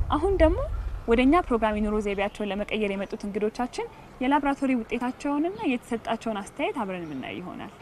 አሁን ደግሞ ወደ እኛ ፕሮግራም የኑሮ ዘይቤያቸውን ለመቀየር የመጡት እንግዶቻችን የላብራቶሪ ውጤታቸውንና የተሰጣቸውን አስተያየት አብረን የምናይ ይሆናል።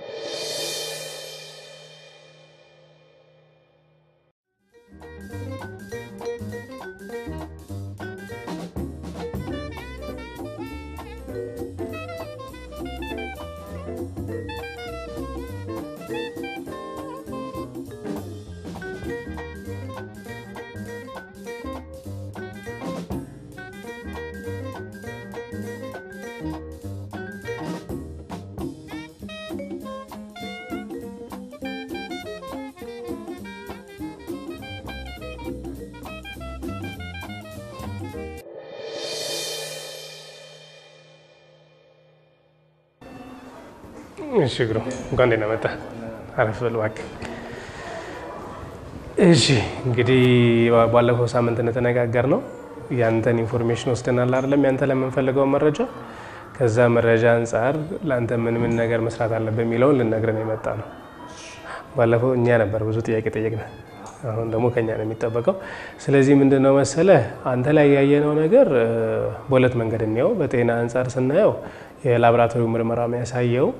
እሺ ግሩ እንኳን ደህና መጣ። አረፍ በል እባክህ። እሺ እንግዲህ ባለፈው ሳምንት እንደተነጋገር ነው ያንተን ኢንፎርሜሽን ወስደናል አይደለም? ያንተ ለምንፈልገው መረጃ ከዛ መረጃ አንጻር ለአንተ ምን ምን ነገር መስራት አለብህ የሚለውን ልነግረን የመጣ ነው። ባለፈው እኛ ነበር ብዙ ጥያቄ ጠየቅን። አሁን ደግሞ ከኛ ነው የሚጠበቀው። ስለዚህ ምንድን ነው መሰለህ አንተ ላይ ያየነው ነገር በሁለት መንገድ እንየው። በጤና አንጻር ስናየው የላቦራቶሪ ምርመራ የሚያሳየው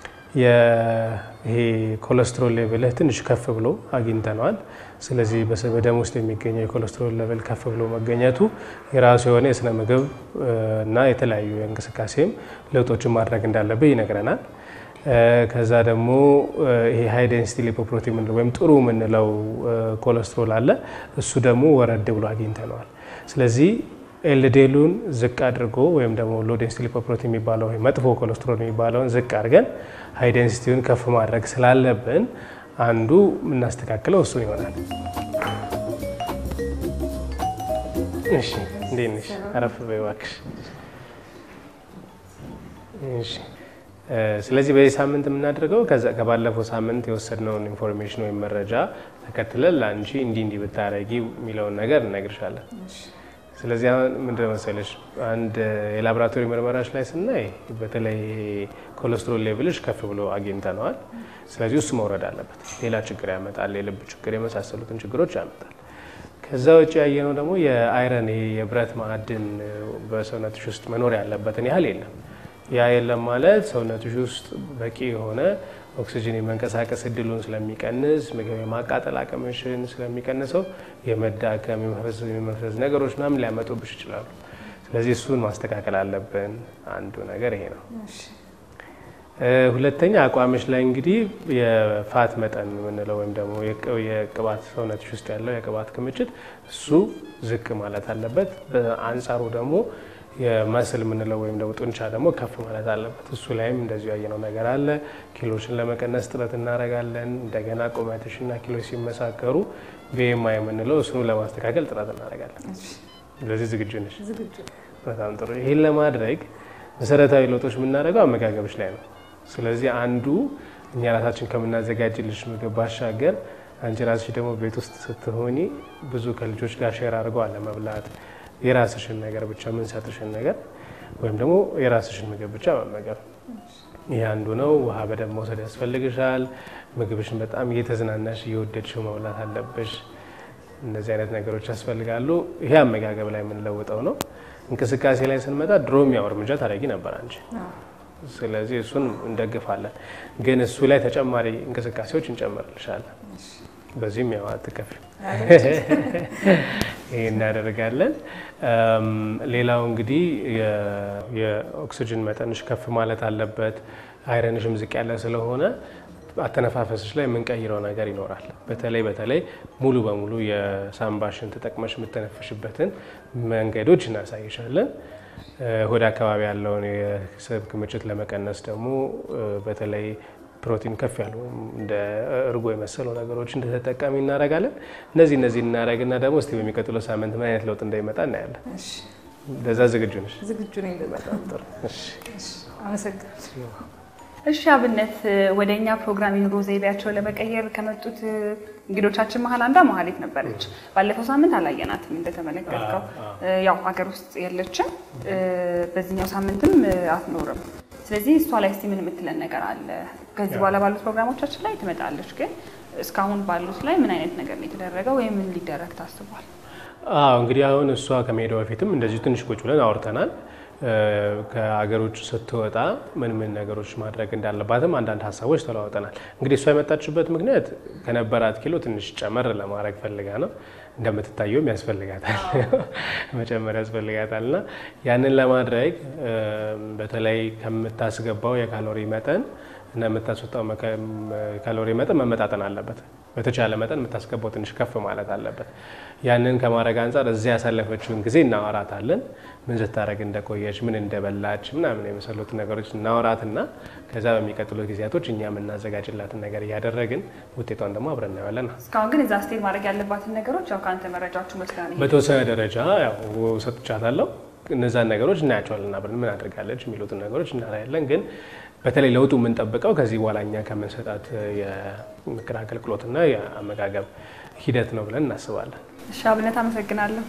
ይሄ ኮሌስትሮል ሌቭልህ ትንሽ ከፍ ብሎ አግኝተነዋል። ስለዚህ በደም ውስጥ የሚገኘው የኮሌስትሮል ሌቭል ከፍ ብሎ መገኘቱ የራሱ የሆነ የስነ ምግብ እና የተለያዩ የእንቅስቃሴም ለውጦችን ማድረግ እንዳለብህ ይነግረናል። ከዛ ደግሞ ይሄ ሃይ ዴንሲቲ ሊፖፕሮቲን የምንለው ወይም ጥሩ የምንለው ኮሌስትሮል አለ። እሱ ደግሞ ወረድ ብሎ አግኝተነዋል። ስለዚህ ኤልዴሉን ዝቅ አድርጎ ወይም ደግሞ ሎ ዴንሲቲ ሊፖፕሮቲን የሚባለው መጥፎ ኮሌስትሮል የሚባለውን ዝቅ አድርገን ሃይ ዴንሲቲውን ከፍ ማድረግ ስላለብን አንዱ የምናስተካክለው እሱን ይሆናል። እሺ፣ እንዴት ነሽ? አረፍ በይ እባክሽ። እሺ ስለዚህ በዚህ ሳምንት የምናደርገው ከባለፈው ሳምንት የወሰድነውን ኢንፎርሜሽን ወይም መረጃ ተከትለን ለአንቺ እንዲህ እንዲህ ብታረጊ የሚለውን ነገር እነግርሻለን። ስለዚህ አሁን ምንድነው መሰለሽ አንድ የላቦራቶሪ ምርመራዎች ላይ ስናይ በተለይ ኮሌስትሮል ሌቭልሽ ከፍ ብሎ አግኝተነዋል። ስለዚህ እሱ መውረድ አለበት። ሌላ ችግር ያመጣል፣ የልብ ችግር የመሳሰሉትን ችግሮች ያመጣል። ከዛ ውጭ ያየነው ደግሞ የአይረን ይሄ የብረት ማዕድን በሰውነትሽ ውስጥ መኖር ያለበትን ያህል የለም። ያ የለም ማለት ሰውነትሽ ውስጥ በቂ የሆነ ኦክሲጅን የመንቀሳቀስ እድሉን ስለሚቀንስ ምግብ የማቃጠል አቅምሽን ስለሚቀንሰው የመዳከም የመፍዘዝ ነገሮች ምናምን ሊያመጡብሽ ይችላሉ። ስለዚህ እሱን ማስተካከል አለብን። አንዱ ነገር ይሄ ነው። ሁለተኛ አቋምሽ ላይ እንግዲህ የፋት መጠን የምንለው ወይም ደግሞ የቅባት ሰውነትሽ ውስጥ ያለው የቅባት ክምችት እሱ ዝቅ ማለት አለበት። በአንጻሩ ደግሞ የመስል የምንለው ወይም ደግሞ ጡንቻ ደግሞ ከፍ ማለት አለበት። እሱ ላይም እንደዚሁ ያየነው ነገር አለ። ኪሎችን ለመቀነስ ጥረት እናደርጋለን። እንደገና ቁመትሽና ኪሎች ሲመሳከሩ ቢኤምአይ የምንለው እሱኑ ለማስተካከል ጥረት እናደርጋለን። ስለዚህ ዝግጁ ነሽ? በጣም ጥሩ። ይህን ለማድረግ መሰረታዊ ለውጦች የምናደርገው አመጋገብሽ ላይ ነው። ስለዚህ አንዱ እኛ ራሳችን ከምናዘጋጅልሽ ምግብ ባሻገር አንቺ ራስሽ ደግሞ ቤት ውስጥ ስትሆኒ ብዙ ከልጆች ጋር ሼር አድርገው አለመብላት የራስሽን ነገር ብቻ የምንሰጥሽን ነገር ወይም ደግሞ የራስሽን ምግብ ብቻ መመገብ ይህ አንዱ ነው። ውሃ በደንብ መውሰድ ያስፈልግሻል። ምግብሽን በጣም እየተዝናናሽ እየወደድሽው መብላት አለብሽ። እነዚህ አይነት ነገሮች ያስፈልጋሉ። ይሄ አመጋገብ ላይ የምንለውጠው ነው። እንቅስቃሴ ላይ ስንመጣ ድሮም ያው እርምጃ ታደርጊ ነበር አንቺ። ስለዚህ እሱን እንደግፋለን፣ ግን እሱ ላይ ተጨማሪ እንቅስቃሴዎች እንጨምርልሻለን። በዚህም ያው አትከፊ ይህ እናደርጋለን። ሌላው እንግዲህ የኦክሲጅን መጠንሽ ከፍ ማለት አለበት። አይረንሽም ዝቅ ያለ ስለሆነ አተነፋፈስሽ ላይ የምንቀይረው ነገር ይኖራል። በተለይ በተለይ ሙሉ በሙሉ የሳምባሽን ተጠቅመሽ የምተነፍሽበትን መንገዶች እናሳይሻለን። ሆድ አካባቢ ያለውን የስብ ክምችት ለመቀነስ ደግሞ በተለይ ፕሮቲን ከፍ ያሉ እንደ እርጎ የመሰሉ ነገሮች እንደተጠቃሚ እናደርጋለን። እነዚህ እነዚህ እናደርግና ደግሞ እስቲ በሚቀጥለው ሳምንት ምን አይነት ለውጥ እንደሚመጣ እናያለን። ለዛ ዝግጁ ነሽ? ዝግጁ ነኝ። በጣም ጥሩ። አመሰግናለሁ። እሺ አብነት፣ ወደ እኛ ፕሮግራም የኑሮ ዘይቤያቸውን ለመቀየር ከመጡት እንግዶቻችን መሀል አንዷ መሀሌት ነበረች። ባለፈው ሳምንት አላየናትም እንደተመለከትከው፣ ያው ሀገር ውስጥ የለችም። በዚህኛው ሳምንትም አትኖርም። ስለዚህ እሷ ላይ እስቲ ምን የምትለን ነገር አለ? ከዚህ በኋላ ባሉት ፕሮግራሞቻችን ላይ ትመጣለች፣ ግን እስካሁን ባሉት ላይ ምን አይነት ነገር ነው የተደረገው ወይም ምን ሊደረግ ታስቧል? አዎ እንግዲህ አሁን እሷ ከመሄዷ በፊትም እንደዚሁ ትንሽ ቁጭ ብለን አውርተናል። ከሀገር ውጭ ስትወጣ ምን ምን ነገሮች ማድረግ እንዳለባትም አንዳንድ ሀሳቦች ተለዋውጠናል። እንግዲህ እሷ የመጣችበት ምክንያት ከነበራት ኪሎ ትንሽ ጨመር ለማድረግ ፈልጋ ነው። እንደምትታየውም ያስፈልጋታል መጨመር ያስፈልጋታል እና ያንን ለማድረግ በተለይ ከምታስገባው የካሎሪ መጠን እና የምታስወጣው ካሎሪ መጠን መመጣጠን አለበት። በተቻለ መጠን የምታስገባው ትንሽ ከፍ ማለት አለበት። ያንን ከማድረግ አንጻር እዚያ ያሳለፈችውን ጊዜ እናወራታለን። ምን ስታደረግ እንደቆየች፣ ምን እንደበላች ምናምን የመሰሉት ነገሮች እናወራትና ከዛ በሚቀጥሉት ጊዜያቶች እኛ የምናዘጋጅላትን ነገር እያደረግን ውጤቷን ደግሞ አብረን እናየዋለን። እስካሁን ግን እዛ ስቴት ማድረግ ያለባትን ነገሮች ያው ከአንተ መረጃዎቹ መስላ በተወሰነ ደረጃ ያው ሰጥቻታለሁ። እነዛን ነገሮች እናያቸዋለን። አብረን ምን አድርጋለች የሚሉትን ነገሮች እናያለን ግን በተለይ ለውጡ የምንጠብቀው ከዚህ በኋላ እኛ ከምንሰጣት የምክር አገልግሎትና የአመጋገብ ሂደት ነው ብለን እናስባለን። እሺ አብነት አመሰግናለሁ።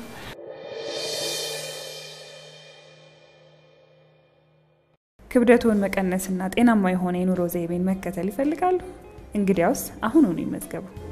ክብደቱን መቀነስና ጤናማ የሆነ የኑሮ ዘይቤን መከተል ይፈልጋሉ? እንግዲያውስ አሁኑኑ ይመዝገቡ።